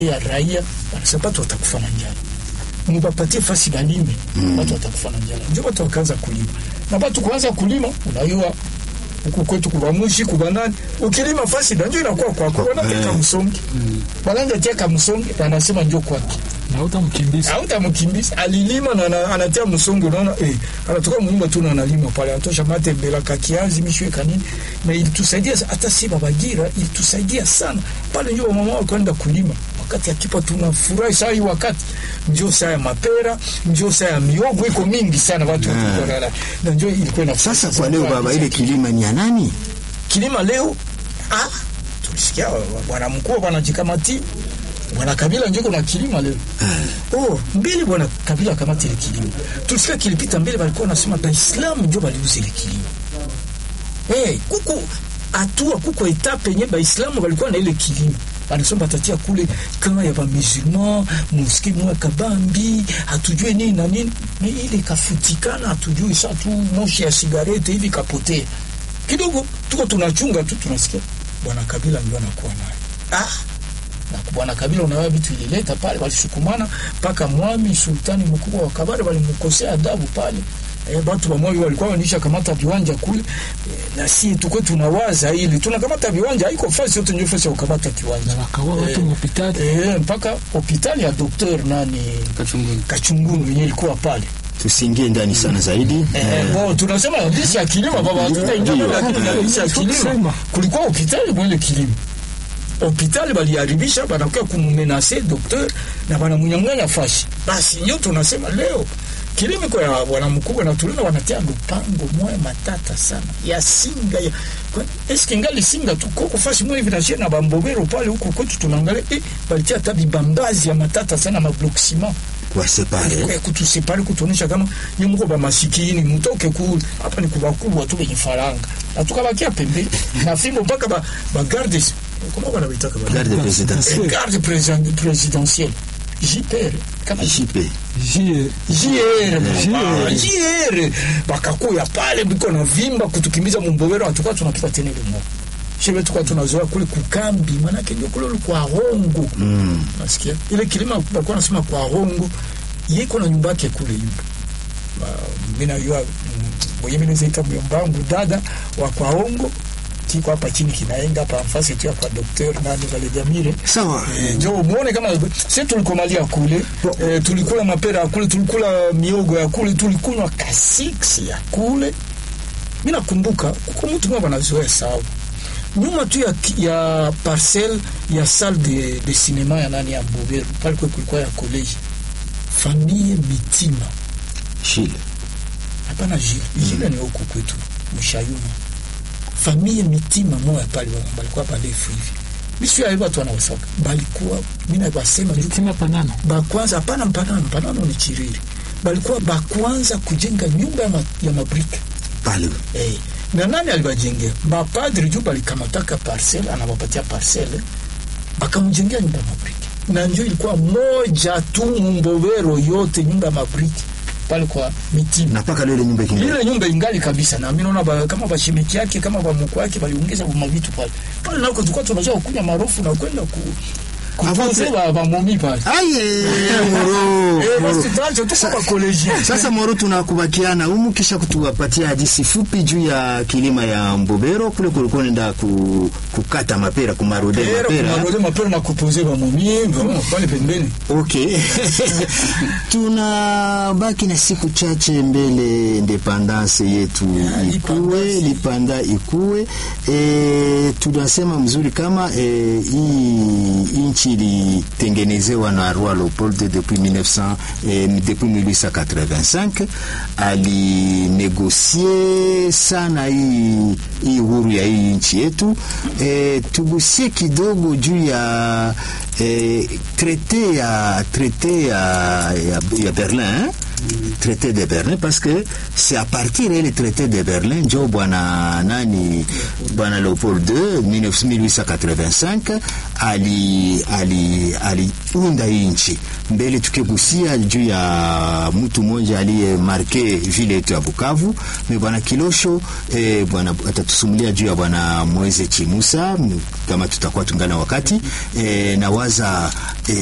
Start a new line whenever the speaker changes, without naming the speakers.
ya raia wanasema watu watakufa na njala, mubapatie fasi balime mm. watu watakufa na njala, ndio watu wakaanza kulima na watu kuanza kulima, unajua huku kwetu kubamushi kubanani, ukilima fasi ndio inakuwa kwako, wanateka msongi wananja teka msongi, wanasema ndio kwake
na hutamkimbiza
hautamkimbiza alilima na ana- anatia msongo, unaona eh, anatoka munyumba tu na analima pale, anatosha mate mbela kakiazi mishwe kanini, na ilitusaidia hata si babagira, ilitusaidia sana pale, ndio mama wao kwenda kulima wakati akipa, tunafurahi saa hii, wakati ndio saa ya mapera, ndio saa ya miogo iko mingi sana watu wakikona na ndio ilikuwa na
Sasa kwa leo baba, ile kilima ni ya nani?
kilima leo ah, tulisikia wa- wa- bwana mkuu bwana jikamati bwana Kabila njoo kuna kilima leo oh, mbili bwana Kabila kamati ile kilima tulisikia kilipita mbele, walikuwa wanasema Baislamu ndio waliuza ile kilima hey, kuko hatua kuko etape yenye Baislamu walikuwa na ile kilima wanasema batatia kule kama ya bamusulman muski mwa kabambi hatujue nini na nini, ni ile ikafutikana, hatujui sa tu moshi ya sigarete hivi kapotea kidogo, tuko tunachunga tu, tunasikia bwana Kabila ndio anakuwa naye ah na bwana Kabila unaona vitu ilileta pale, walisukumana mpaka mwami sultani mkubwa wa Kabare walimkosea adabu pale. E, batu wa mwami walikuwa wanisha kamata viwanja kule e, na si tukwe tunawaza ili tunakamata viwanja, haiko fasi yote ndio fasi ya kukamata kiwanja
wakaua watu mhopitali
e, mpaka hospitali ya doktor nani
Kachunguni.
Kachungunu yenye ilikuwa pale
Tusiingie ndani sana zaidi.
Eh, bon, tunasema hadithi ya kilimo baba, hatutaingia ndani, lakini hadithi ya kilimo
Kusema.
kulikuwa hospitali mwele kilimo hospitali baliharibisha, banakuya kumumenase dokteur na banamunyang'anya fashi. Basi ndio tunasema leo kilimo kwa ya bwana mkubwa na tulina wanatia lupango moya matata sana ya singa ya kwa- eske ngali singa tu koko fashi moya hivi na shia na bambobero pale huko kwetu tunaangalia eh, balitia hata bibambazi ya matata sana mablok ciment
Kwa separe.
kwa kutusepare kutuonesha kama ni mko ba masikini mtoke kule hapa ni kubakubwa tu benye faranga na tukabakia pembeni na fimbo mpaka ba, ba garde kama wanaitaka ba
Garde présidentielle.
Eh, garde président- présidentielle JPR kama
JP.
jie
JR ah, JR bakakuya pale biko na vimba kutukimbiza mumbobero hatukuwa tunapita tena ile mwaka shebe tukwa tunazoea kule kukambi manake ndio kule kwa hongo
Mm.
nasikia ile kilima balikuwa nasema kwa hongo yiko na nyumba yake kule yupo mimi najua mwenye mimi naita myombangu dada wa kwa hongo kiko hapa chini kinaenga hapa nafasi tu ya kwa doktor nani vale jamire
Sawa.
Eh, njo muone kama sisi tulikomalia kule eh, tulikula mapera ya kule tulikula miogo ya kule tulikunywa kasiksi ya kule mi nakumbuka kuko mtu mmoja anazoea sawa nyuma tu ya, ya parcelle ya salle de, de cinéma ya nani ya Mboberu pale kwe kulikuwa ya college famille Mitima
Chile.
hapana jile jile ni huku kwetu Mshayuma famille Mitima moya pale wa- balikuwa balefu hivi misi ya watu wanawasaka balikuwa mina basema juu
tima panano
bakwanza hapana mpanano mpanano ni chiriri balikuwa bakwanza kujenga nyumba ya, ma, ya mabrika
Pale.
Eh, na nani alibajengea? Mapadri juu balikamataka parcel, anawapatia parcel, bakamjengea nyumba ya mabriki, na njo ilikuwa moja tu Mumbobero yote nyumba ya mabriki pale kwa Mitima.
Na paka leo ile nyumba kingali.
Ile nyumba ingali kabisa, na mimi naona ba, kama bashimiki yake kama bamuko yake baliongeza mavitu pale pale, nako tulikuwa tunajua kukunya marofu na kwenda ku kutunze ba, ba momi pale
Aye, moro.
eh,
moro.
basi tuache tu kwa college
Sasa Moro, tunakubakiana humu kisha kutuwapatia hadithi fupi juu ya kilima ya Mbobero kule kulikuwa nenda ku, kukata mapera kumarode
Era
mapera.
kumarode mapera na kupoze ba momi vraiment pale pembeni
Okay. Tunabaki na siku chache mbele independance yetu ikuwe, lipanda ikuwe. E, tunasema mzuri kama e, hii nchi ilitengenezewa na Roi Leopold depuis 1900 e, depuis 1885 alinegosie sana hii hii uhuru ya hii nchi yetu. E, tugusie kidogo juu ya e, traité ya traité ya, ya, ya Berlin traité de Berlin parce que c'est à partir ile traité de Berlin njo bwana nani bwana Leopold II 1885 ali ali aliunda hii nchi. Mbele tukigusia juu ya mtu mmoja aliye marke vile yetu ya Bukavu, ni bwana Kilosho eh, bwana atatusumulia juu ya bwana Moise Chimusa kama tutakuwa tungana wakati eh, nawaza